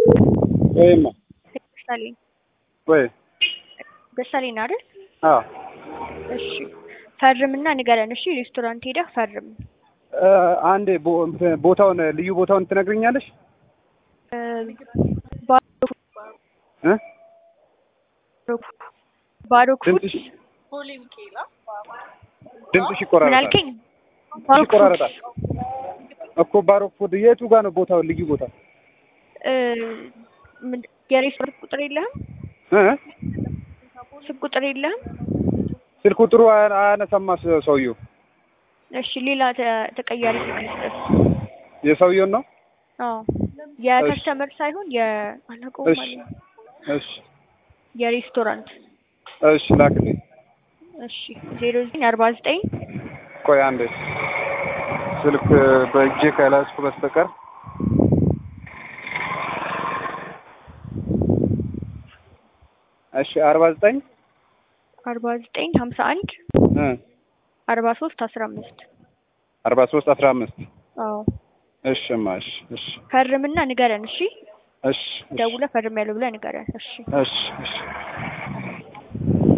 ወይማ ደሳለኝ ወይ ደሳለኝ ነው አይደል? አዎ እሺ ፈርምና ንገረን። እሺ ሬስቶራንት ሄደህ ፈርም። እ አንዴ ቦ- ቦታውን ልዩ ቦታውን ትነግሪኛለሽ? እ ባሮ እ ባሮክ ፉድ ድምፅሽ ድምፅሽ ምን ይቆራረጣል አልከኝ? ባሮክ ፉድ ይቆራረጣል እኮ ባሮክ ፉድ የቱ ጋር ነው ቦታው ልዩ ቦታ እ ምን- የሬስቶራንት ቁጥር የለህም? እ ስልክ ቁጥር የለህም? ስልክ ቁጥሩ አያ- አያነሳማ ሰ- ሰውየው እሺ ሌላ ተ- ተቀያሪ ስልክ ልስጥህ። የሰውየውን ነው አዎ የከስተመር ሳይሆን የአለቀው እሺ ማለት ነው። እሺ የሬስቶራንት እሺ ላክልኝ እሺ ዜሮ ዘጠኝ አርባ ዘጠኝ ቆይ አንዴ ስልክ በእጄ ከያዝኩ በስተቀር እሺ አርባ ዘጠኝ አርባ ዘጠኝ ሀምሳ አንድ እ አርባ ሶስት አስራ አምስት አርባ ሶስት አስራ አምስት አዎ እሺማ እሺ እሺ ፈርምና ንገረን። እሺ እሺ እሺ ደውለህ ፈርም ያለው ብለህ ንገረን። እሺ እሺ እሺ